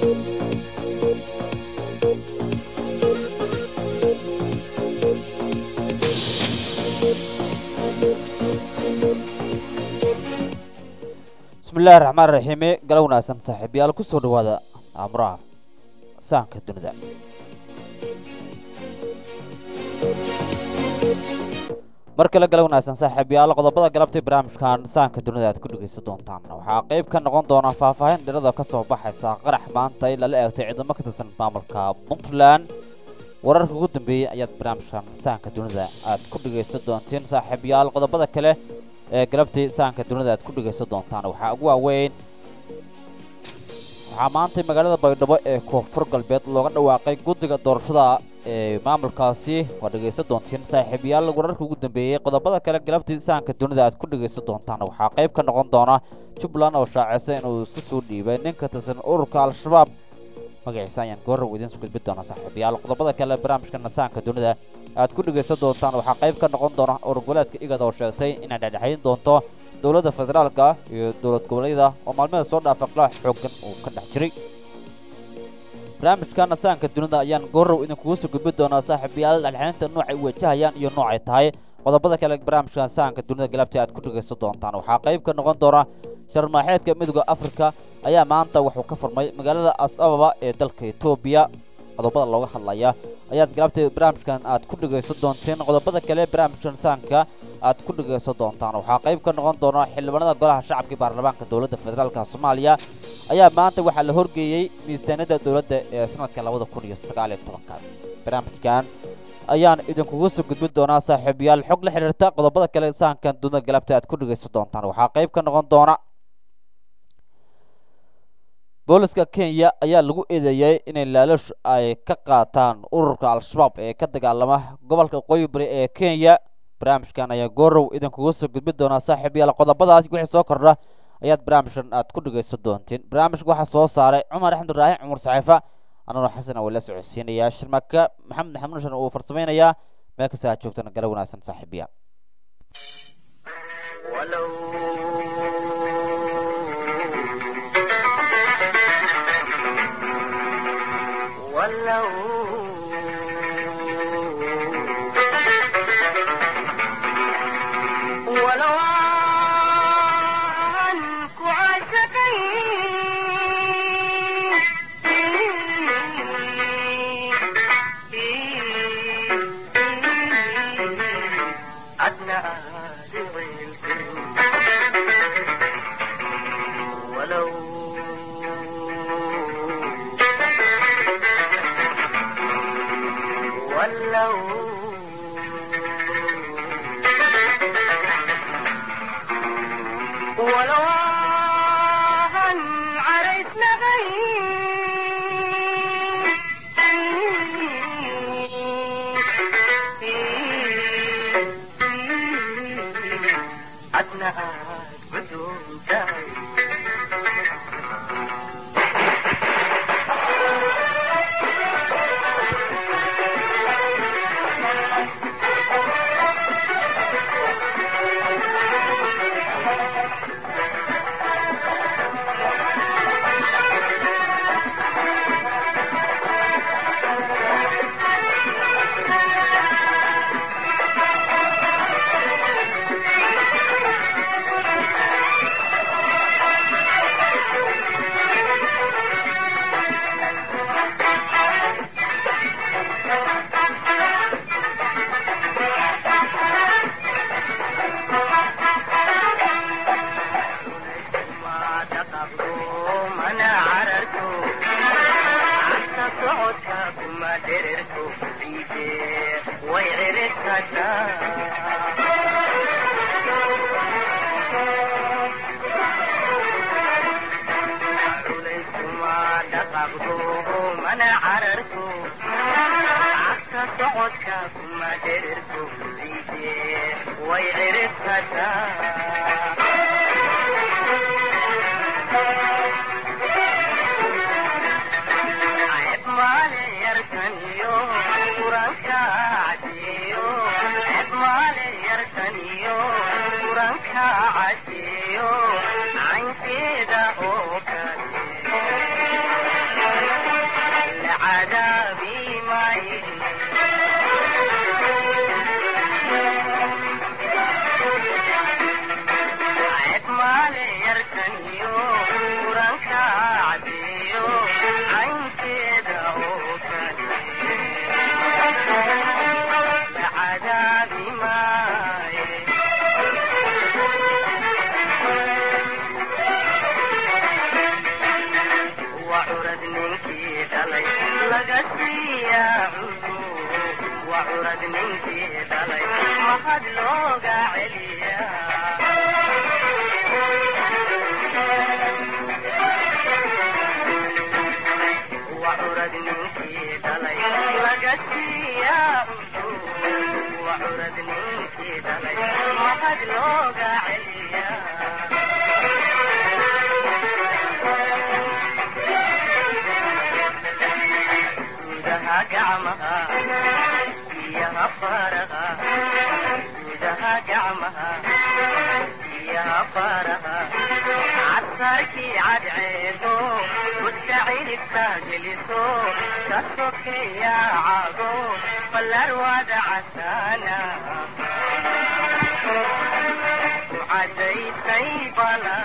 bismillahi raxmaan raxiime gala wanaagsan saaxiibayaal ku soo dhawaada amuraha sahanka dunida mar kale gala wanaagsan saaxiibayaal qodobada galabtay barnaamijkan sahanka dunida aad ku dhegaysan doontaan waxaa qayb ka noqon doona faahfaahin dhirada ka soo baxaysa qarax maanta in lala eegtay ciidamo ka tirsan maamulka puntland wararka ugu dambeeyey ayaad barnaamijkan sahanka dunida aad ku dhegaysan doontiin saaxiibayaal qodobada kale ee galabtii sahanka dunida aad ku dhegaysan doontaan waxaa ugu waaweyn waxaa maantay magaalada baydhabo ee koonfur galbeed looga dhawaaqay guddiga doorashada ee maamulkaasi waa dhegaysan doontiin saaxiibayaal wararka ugu dambeeyey qodobada kale galabtii sahanka dunida aad ku dhegaysan doontaan waxaa qayb ka noqon doona jubbaland oo shaacisa inuu iska soo dhiibay ninka tirsan ururka al-shabaab magaciisa ayaan goorrow idiin su gudbin doona saaxiibayaal qodobada kale barnaamijka nasaanka dunida aad ku dhegaysan doontaan waxaa qayb ka noqon doona urur goboleedka igad oo sheegtay inay dhexdhexayn doonto dowladda federaalka iyo dowlad goboleedyada oo maalmada soo dhaafa qilaax xooggan uu ka dhex jiray barnaamijka nasaanka dunida ayaan goorrow idinkugu soo gudbin doonaa saaxiibayaal dhexdhexaynta noocay wajahayaan iyo noocay tahay qodobada kale barnaamijka nasaanka dunida galabtii aad ku dhegaysan doontaan waxaa qayb ka noqon doona sharmaaxeedka midooda afrika ayaa maanta wuxuu ka furmay magaalada as ababa ee dalka etoobiya qodobada looga hadlaya ayaad galabtay barnaamijkan aad ku dhegaysan doonteen qodobada kale barnaamijkan saanka aad ku dhegaysan doontaan waxaa qayb ka noqon doona xildhibaanada golaha shacabka iyo baarlamaanka dowladda federaalka soomaaliya ayaa maanta waxaa la horgeeyey miisaaniyadda dowladda ee sanadka labada kun iyo sagaal iyo tobanka barnaamijkan ayaan idinkugu soo gudbin doonaa saaxiibayaal xog la xidhiirta qodobada kale sahankan dunida galabta aad ku dhegaysan doontaan waxaa qayb ka noqon doona booliska kenya ayaa lagu eedeeyey inay laalash ay ka qaataan ururka al-shabaab ee ka dagaalama gobolka qoyi bari ee kenya barnaamijkan ayaa goorow idinkugu soo gudbin doonaa saaxiibayaal qodobadaas wixii soo kordha ayaad barnaamijkan aad ku dhegaysan doontiin barnaamijka waxaa soo saaray cumar axmed ibraahim cumar saxiifa anuna xasan oo la socodsiinayaa shirmaka maxamed maxamuud shan uu farsamaynayaa meel kasta aad joogtana gala wanaagsan saaxiibayaal Thank you. curad ninkii dhalay laga siiyaa cudu waa curad ninkii dhalay mahad looga celiyaa waa curad ninkii dhalay laga siiyaa cudu waa curad ninkii dhalay mahad looga celiyaa gudaha gacmaha biyaha faraha gudaha gacmaha biyaha faraha casarkii cadceedo gudka cilibka geliso ka sokeeya cago ballar wada casaana ku cadaysay bala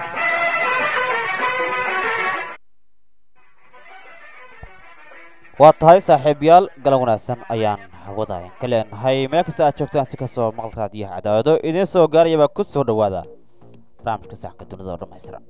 waa tahay saaxiibayaal galan wanaagsan ayaan hawada ka leenahay meel kasta aad joogtaan si kastoo maqal raadiyaha cadaawado idiin soo gaarayaba ku soo dhowaada barnaamijka saxka dunida oo dhammaystiran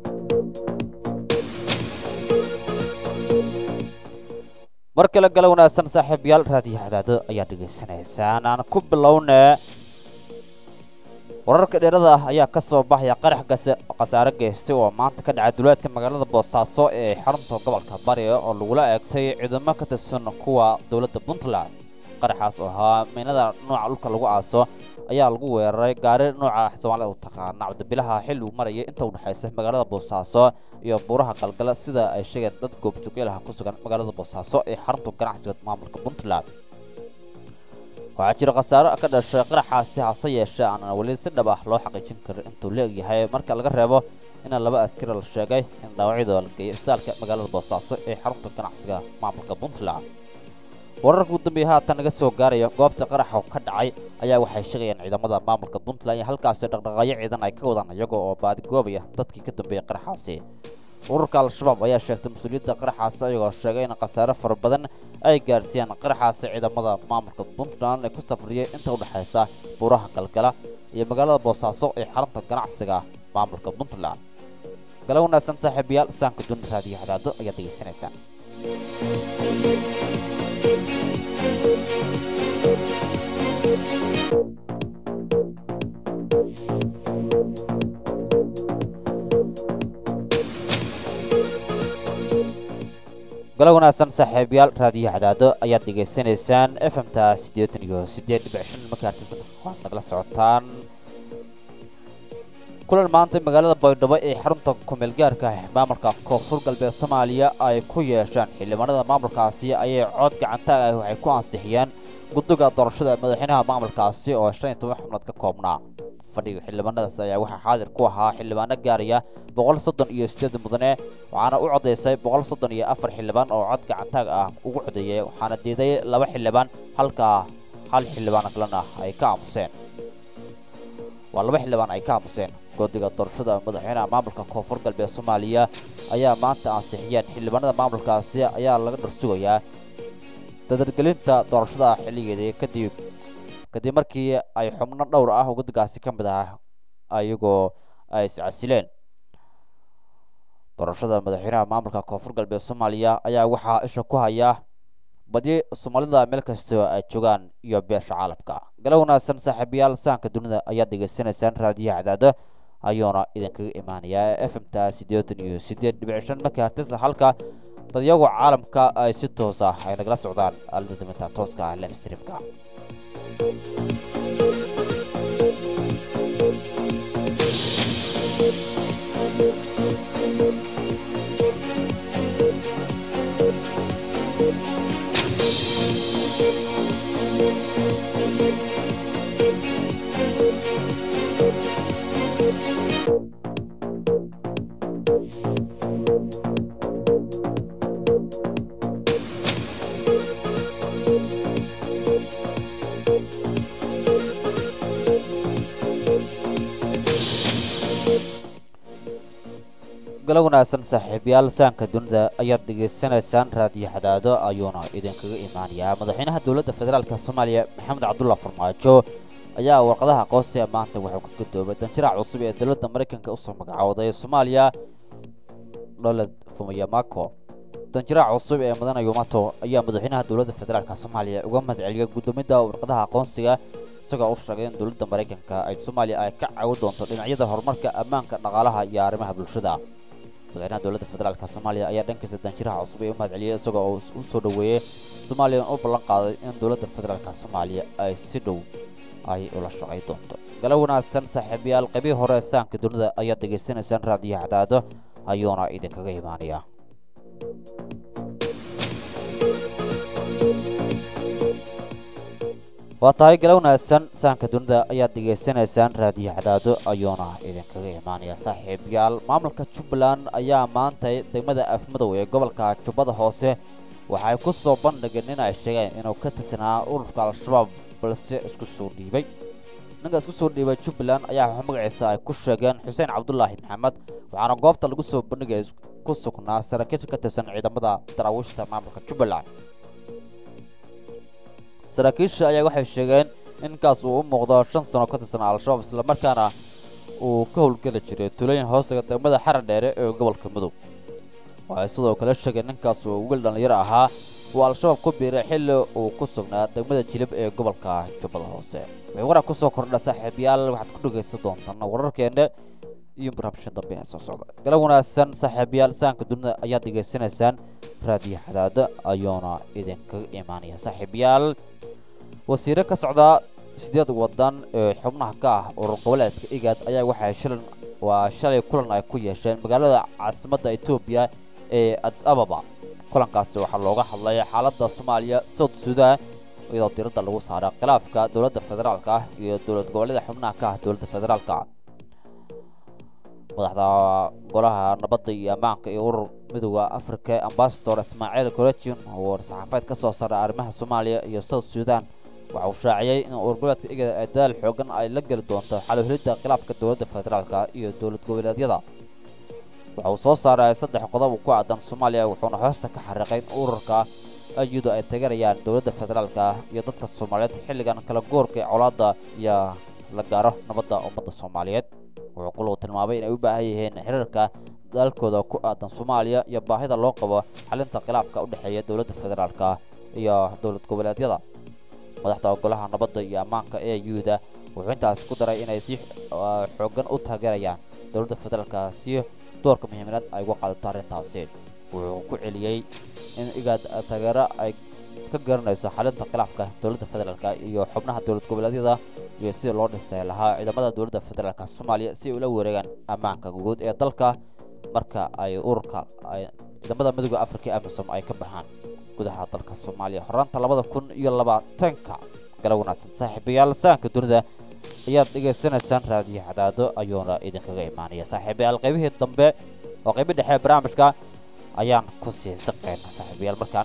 mar kale galan wanaagsan saaxiibayaal raadiyaha cadaado ayaa dhegaysanaysaan aan ku bilownee wararka dheerada ah ayaa ka soo baxaya qarax khasaare geystay oo maanta ka dhacay duleedka magaalada boosaaso ee xarunta gobolka bari oo lagula eegtay ciidamo ka tirsan kuwa dowladda puntland qaraxaas oo ahaa miinada nooca dhulka lagu aaso ayaa lagu weeraray gaari nooca soomaalida u taqaana cabdibilaha xilli uu marayay inta u dhexaysa magaalada boosaaso iyo buuraha galgala sida ay sheegeen dad goobjoogeelaha ku sugan magaalada boosaaso ee xarunta ganacsiga maamulka puntland waxaa jira khasaaro ka dhashay qaraxaasi hase yeeshee aanan weli si dhab ah loo xaqiijin karin intuu leegyahay marka laga reebo in laba askari la sheegay in dhaawacyadooda la geeyay isbitaalka magaalada boosaaso ee xarunta ganacsiga maamulka puntland wararka ugu dambeeya haatan naga soo gaaraya goobta qaraxa ka dhacay ayaa waxay sheegayaan ciidamada maamulka puntland iyo halkaasi dhaqdhaqaaqyo ciidan ay ka wadaan iyaga oo baadigoobaya dadkii ka dambeeyay qaraxaasi ururka al-shabaab ayaa sheegtay mas-uuliyadda qaraxaasi ayagoo sheegay in khasaare fara badan ay gaarsiiyaan qaraxaasi ciidamada maamulka puntland ee ku safriyay inta u dhexaysa buuraha galgala iyo magaalada boosaaso ee xarunta ganacsiga maamulka puntland gala wanaagsan saaxiibayaal saanka dunida raadiyo hadaado ayaad degeysanaysaan galo wanaagsan saaxiibayaal raadiyo cadaado ayaad dhegaysanaysaan f m ta siddeetan iyo siddeed dhibic shan markaartis waxaad nagala socotaan kulan maanta magaalada baydhabo ee xarunta kumeel gaarka ah maamulka koonfur galbeed soomaaliya ay ku yeeshaan xildhibaanada maamulkaasi ayay cod gacantaag ah waxay ku ansixiyeen guddiga doorashada madaxweynaha maamulkaasi oo shan iyo toban xubnood ka koobnaa fadhiga xildhibaanadaas ayaa waxaa xaadir ku ahaa xildhibaano gaaraya boqol soddon iyo sideed mudane waxaana u codaysay boqol soddon iyo afar xildhibaan oo cod gacantaag ah ugu codeeyay waxaana diiday laba xildhibaan halka hal xildhibaan kalena ay ka aamuseen waa laba xildhibaan ay ka aamuseen guddiga doorashada madaxweynaha maamulka koonfur galbeed soomaaliya ayaa maanta ansixiyeen xildhibaanada maamulkaasi ayaa laga dharsugayaa dadargelinta doorashada xilligeedii kadib kadib markii ay xubno dhowr ah guddigaasi ka mid ah ayagoo ay iscasileen doorashada madaxweynaha maamulka koonfur galbeed soomaaliya ayaa waxaa isha ku haya badi soomaalida meel kastoo ay joogaan iyo beesha caalamka gala wanaagsan saaxiibayaal sahanka dunida ayaad dhegaysanaysaan raadiyaha cadaado ayuuna idinkaga imaanayaa f m ta siddeetan iyo siddeed dhibic shan markaartis halka dadyagu caalamka ay si toos ah ay nagala socdaan aalada daminta tooska ah lef streamka galo wanaagsan saaxiibayaal saanka dunida ayaad dhegaysanaysaan raadiyo xadaado ayuuna idinkaga imaanayaa madaxweynaha dowladda federaalk soomaaliya maxamed cabdulla farmaajo ayaa warqadaha aqoonsiga maanta wuxuu ka gadoobay danjirac cusub ee dowladda maraykanka usoo magacowday soomaaliya dholed fumayamako danjiraha cusub ee mudane yumato ayaa madaxweynaha dowladda federaalk soomaaliya uga mahadceliyay gudoomida warqadaha aqoonsiga isagoo u sheegay in dowladda maraykanka ay soomaaliya ay ka caawin doonto dhinacyada horumarka ammaanka dhaqaalaha iyo arrimaha bulshada madaxweynaha dowladda federaalk soomaaliya ayaa dhankiisa danjiraha cusub ee u mahadceliyey isagoo uu u soo dhoweeyey soomaaliya u ballan qaaday in dowladda federaalk soomaaliya ay si dhow ay ula shaqay doonto gala wanaagsan saaxiibayaal qaybihii hore ee saanka dunida ayaad degaysanaysaan raadiyo cadaado ayuuna idinkaga imaanaya waa tahay gala wanaagsan saanka dunida ayaad degaysanaysaan raadiyo cadaado ayuuna idinkaga imaanaya saaxiibayaal maamulka jubbaland ayaa maantay degmada afmadow ee gobolka jubbada hoose waxay ku soo bandhigeen in ay sheegeen inuu ka tirsanaa ururka al-shabaab balse isku soo dhiibay ninka isku soo dhiibay jubbaland ayaa magaciisa ay ku sheegeen xuseen cabdulaahi maxamed waxaana goobta lagu soo bandhigay ku sugnaa saraakiisha ka tirsan ciidamada daraawiishta maamulka jubbaland saraakiisha ayaa waxay sheegeen in ninkaas uu u muuqdo shan sano ka tirsan al-shabaab islamarkaana uu ka howlgeli jiray tulooyin hoostaga degmada xara dheere ee gobolka mudug waxay sidoo kale sheegeen ninkaas uu wiil dhallinyaro ahaa uu al-shabaab ku biiray xilli uu ku sugnaa degmada jilib ee gobolka jubbada hoose waxay warar ku soo kordha saaxiibayaal waxaad ku dhegaysan doontaan wararkeena iyo barnaamijka dambe ee soo socda gala wanaagsan saaxiibayaal saanka dunida ayaad degaysanaysaan raadiyo xadaada ayuuna idinkaga imaanaya saaxiibayaal wasiire ka socda sideed wadan ee xubnaha ka ah urur goboleedka igaad ayaa waxay shilan waa shalay kulan ay ku yeesheen magaalada caasimadda etoobiya ee adis ababa kulankaasi waxaa looga hadlay xaaladda soomaaliya south sudan iyadoo diradda lagu saaray khilaafka dowladda federaalka ah iyo dowlad goboleeda xubnaha ka ah dowladda federaalka madaxda golaha nabadda iyo ammaanka iyo urur midooda africa ambasador ismaaciil collegion oo war-saxaafaed ka soo saaray arrimaha soomaaliya iyo south sudan waxa uu shaaciyey in urur goboleedka igada ay dadaal xoogan ay la geli doonto xaluhelidda khilaafka dowladda federaalka iyo dowlad goboleedyada waxa uu soo saaray saddex qodob ku aadan soomaaliya wuxuuna hoosta ka xariiqay in ururka ayudu ay tageerayaan dowladda federaalka iyo dadka soomaaliyeed xilligan kala goorka ee colaadda iyo la gaaro nabadda ummadda soomaaliyeed wuxuu quluu tilmaamay inay u baahan yihiin xiriirka dalkooda ku aadan soomaaliya iyo baahida loo qabo xalinta khilaafka u dhexeeya dowladda federaalka iyo dowlad goboleedyada madaxda golaha nabadda iyo ammaanka ee yuda wuxuu intaas ku daray inay si xoogan u taageerayaan dowladda federaalka si doorka muhiimad ay uga qaadato arrintaasi wuxuu ku celiyey in igaad taageero ay ka garanayso xalinta khilaafka dowladda federaalka iyo xubnaha dowlad goboleedyada iyo sida loo dhisay lahaa ciidamada dowladda federaalka soomaaliya si ay ula wareegaan ammaanka guud ee dalka marka ay ururka ay ciidamada midooda afrika amisom ay ka baxaan gudaha dalka soomaaliya horraanta labada kun iyo labaatanka gala wanaagsan saaxiibayaal saanka dunida ayaad dhegaysanaysaan raadiyo cadaado ayuuna idinkaga imaanaya saaxiibayaal qaybihii dambe oo qaybi dhexe barnaamijka ayaan ku sii saqayna saaxiibayaal markaan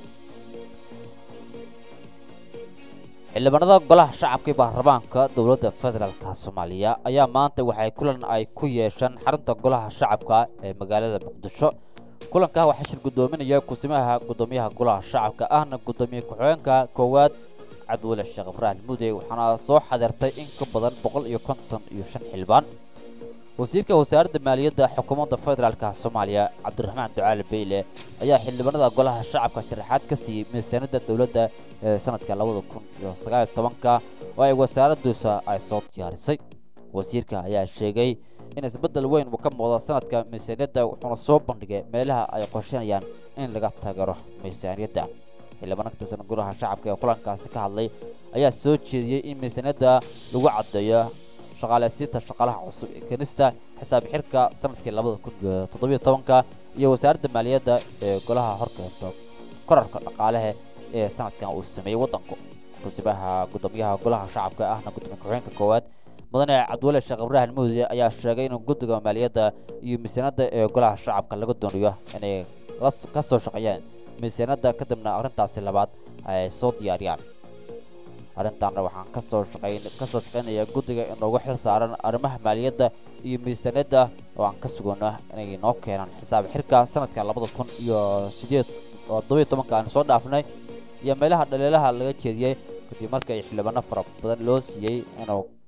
xildhibaanada golaha shacabka baarlamaanka dowladda federaalka soomaaliya ayaa maanta waxay kulan ay ku yeesheen xarunta golaha shacabka ee magaalada muqdisho kulanka waxaa shir guddoominaya kusimaha guddoomiyaha golaha shacabka ahna guddoomiye ku-xigeenka koowaad cabdiweli sheekh ibraahim mude waxaana soo xadeertay in ka badan boqol iyo konton iyo shan xildhibaan wasiirka wasaaradda maaliyadda xukuumadda federaalka soomaaliya cabdiraxmaan ducaali beyle ayaa xildhibaanada golaha shacabka sharaxaad ka siiyey miisaaniyadda dowladda ee sanadka labada kun iyo sagaal iyo tobanka oo ay wasaaraddiisa ay soo diyaarisay wasiirka ayaa sheegay in isbeddel weyn uu ka muuqdo sanadka miisaaniyadda wuxuuna soo bandhigay meelaha ay qorsheynayaan in laga taageero miisaaniyadda xildhibaan ka tirsan golaha shacabka ee kulankaasi ka hadlay ayaa soo jeediyey in miisaaniyadda lagu caddeeyo shaqaaleysiinta shaqaalaha cusub ee keenista xisaab xirka sanadkii labada kun iyo toddobiyo tobanka iyo wasaaradda maaliyadda ee golaha horkeento korarka dhaqaalehe ee sanadkan uu sameeyey waddanku kusibaha guddoomiyaha golaha shacabka ahna gudoomiye ku-xigeenka koowaad mudane cabdiweli sheekh ibraahim muude ayaa sheegay inuu guddiga maaliyadda iyo miisaaniyadda ee golaha shacabka laga doonayo inay ka soo shaqeeyaan miisaaniyadda kadibna arrintaasi labaad ay soo diyaariyaan arrintaana waxaan kasoo shaqayn kasoo shaqaynayaa guddiga inoogu xil saaran arrimaha maaliyadda iyo miisaaniyadda oo aan ka sugano inay noo keenaan xisaab xirka sanadka labada kun iyo sideed oo todobiyo tobanka aan soo dhaafnay iyo meelaha dhaliilaha laga jeediyey kadib markii xildhibaano fara badan loo siiyey inuu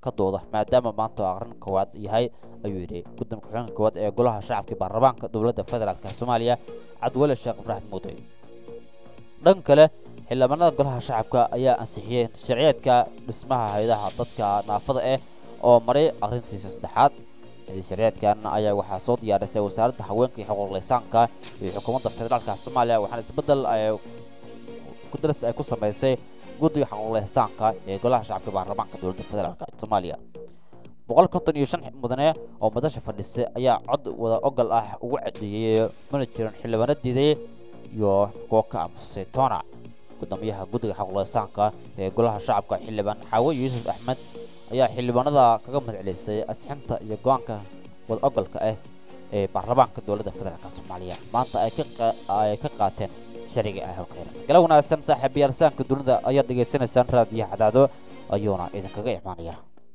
ka dooda maadaama maanta oo aqrin koowaad yahay ayuu yidhi guddoonka ku-xigeenka koowaad ee golaha shacabka baarlamaanka dowladda federaalk soomaaliya cabdiweli sheekh ibraahim muuday dhan kale xildhibaanada golaha shacabka ayaa ansixiyey sharciyeedka dhismaha hay-adaha dadka naafada ah oo maray aqrintiisa saddexaad sharciyeedkan ayaa waxaa soo diyaarisay wasaaradda haweenka iyo xuquuq lisaanka iyo xukuumadda federaalka soomaaliya waxaana isbeddel ay kudaras ay ku samaysay guddiga xuquuq lisaanka ee golaha shacabka baarlamaanka dowladda federaalk soomaaliya boqol konton iyo shan mudane oo madasha fadhisay ayaa cod wada ogol ah ugu cadeeyey mana jiran xildhibaano diiday iyo kuwo ka aamusay toona gudoomiyaha guddiga xuquuqlisaanka ee golaha shacabka xildhibaan xaawe yuusuf axmed ayaa xildhibaanada kaga madcelisay asxinta iyo go-aanka wada ogolka ah ee baarlamaanka dowladda federaalk soomaaliya maanta ay ay ka qaateen sharciga ah halkayra gala wanaagsan saaxiibayaal saanka dunida ayaad dhegaysanaysaan raadiyaha cadaado ayuuna idinkaga imaanaya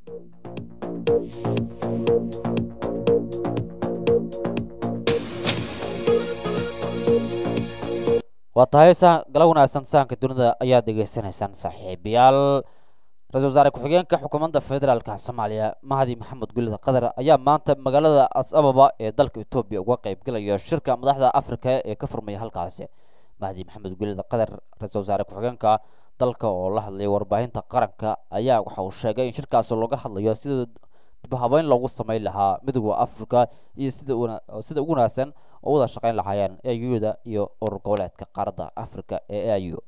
waa tahay gala wanaagsan sahanka dunida ayaad dhegaysanaysaan saaxiibayaal ra-isul wasaare ku-xigeenka xukuumadda federaalka soomaaliya mahdi maxamed gulida qatar ayaa maanta magaalada as ababa ee dalka etoobiya uga qaybgelaya shirka madaxda afrika ee ka furmaya halkaasi mahdi maxamed gulida qatar ra-isul wasaare ku-xigeenka dalka oo la hadlayay warbaahinta qaranka ayaa waxa uu sheegay in shirkaasi looga hadlayo sida dibhabeyn loogu samayn lahaa midowda afrika iyo sida sida ugu wanaagsan oo wada shaqayn lahaayeen auda iyo urur goboleedka qaaradda afrika ee au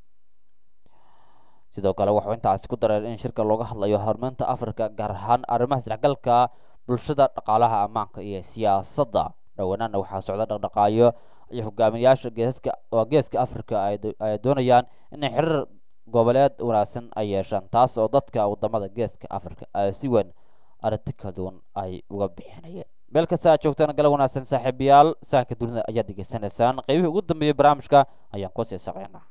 sidoo kale waxuu intaasi ku dareen in shirka looga hadlayo horumarinta afrika gaar ahaan arrimaha isdhexgalka bulshada dhaqaalaha ammaanka iyo siyaasadda dhowanaana waxaa socda dhaqdhaqaayo iyo hogaamiyayaasha geesaska oo geeska afrika ay doonayaan inay xiriir goboleed wanaagsan ay yeeshaan taas oo dadka wadamada geeska afrika ay si weyn aragti kala duwan ay uga bixinayeen meel kasta aad joogtaan gala wanaagsan saaxiibayaal sahanka dunida ayaad degeysanaysaan qaybihii ugu dambeeyey barnaamijka ayaan ku sii saqeynaa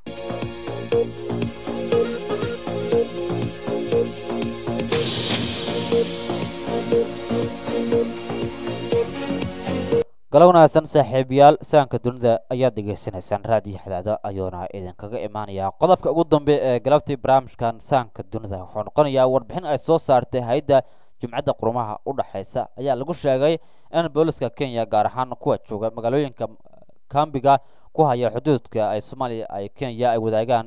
gala wanaagsan saaxiibayaal sahanka dunida ayaad degeysanaysaan raadiyo xadaado ayuuna idinkaga imaanayaa qodobka ugu dambe ee galabtii barnaamijkan sahanka dunida wuxuu noqonayaa warbixin ay soo saartay hay-adda jumcadda qurumaha u dhexaysa ayaa lagu sheegay in booliska kenya gaar ahaan kuwa jooga magaalooyinka kambiga ku haya xuduudka ay soomaaliya ay kenya ay wadaagaan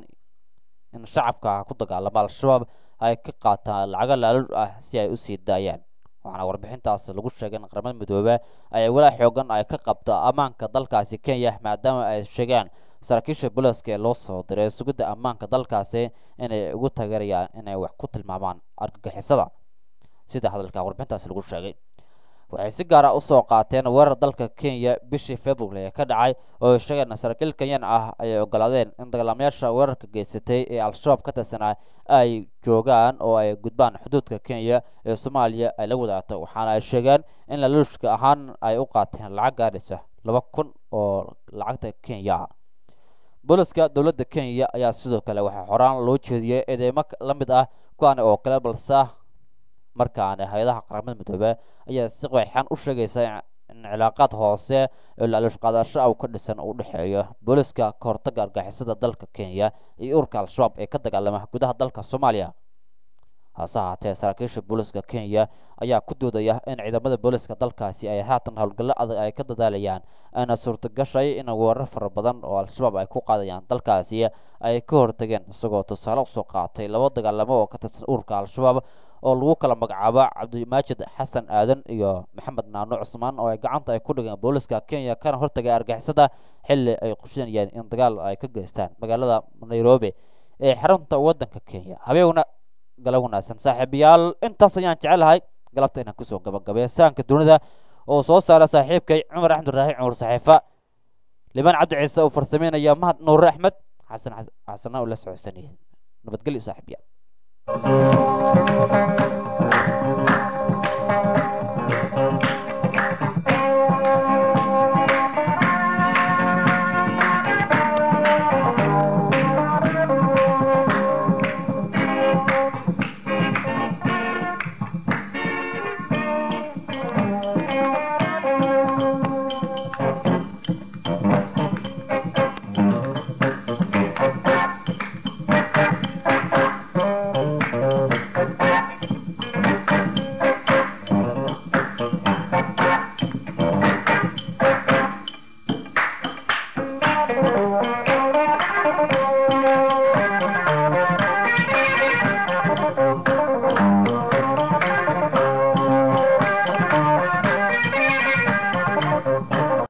in shacabka ku dagaalama al-shabaab ay ka qaataan lacago laaluur ah si ay usii daayaan waxaana warbixintaas lagu sheegay in qaramada midoobe ay walaa xoogan ay ka qabto ammaanka dalkaasi kenya maadaama ay sheegaan saraakiisha booliska ee loo soo diray sugidda ammaanka dalkaasi inay ugu taageerayaan inay wax ku tilmaamaan argagixisada sida hadalka warbixintaasi lagu sheegay waxay si gaar ah usoo qaateen weerar dalka kenya bishii february ee ka dhacay oo sheegeen saraakiil kenyan ah ayay ogolaadeen in dagaalamayaasha weerarka geysatay ee al-shabaab ka tirsanaa ay joogaan oo ay gudbaan xuduudka kenya ee soomaaliya ay la wadaagto waxaana ay sheegeen in laluushka ahaan ay u qaateen lacag gaadhaysa laba kun oo lacagta kenya booliska dowladda kenya ayaa sidoo kale waxaa horaan loo jeediyey eedeymo la mid ah kuwaani oo kale balse markaani hay-adaha qaramada midoobe ayaa si qeexan u sheegaysa in cilaaqaad hoose oo laaluush qaadasho ah ka dhisan uu dhexeeyo booliska ka hortagga argixisada dalka kenya iyo ururka al-shabaab ee ka dagaalama gudaha dalka soomaaliya hase ahaatee saraakiisha booliska kenya ayaa ku doodaya in ciidamada booliska dalkaasi ay haatan howlgallo adag ay ka dadaalayaan ayna suurtagashay in weerar fara badan oo al-shabaab ay ku qaadayaan dalkaasi ay ka hortageen isagoo tusaale usoo qaatay laba dagaalamo oo ka tirsan ururka al-shabaab oo lagu kala magacaabo cabdimaajid xasan aadan iyo maxamed naano cusmaan oo ay gacanta ay ku dhigeen booliska kenya kana hortagay argixisada xilli ay qushinayeen in dagaal ay ka geystaan magaalada nairobi ee xarunta waddanka kenya habeegna gala wanaagsan saaxiibayaal intaas ayaan jecelahay galabta inaan kusoo gabagabeeya sahanka dunida oo soo saara saaxiibkay cumar axmed raaxi cumar saxiifa liban cabdi ciise uu farsameynaya mahad nuure axmed xasan xasana uu la socodsanayay nabadgelyo saaxiibayaal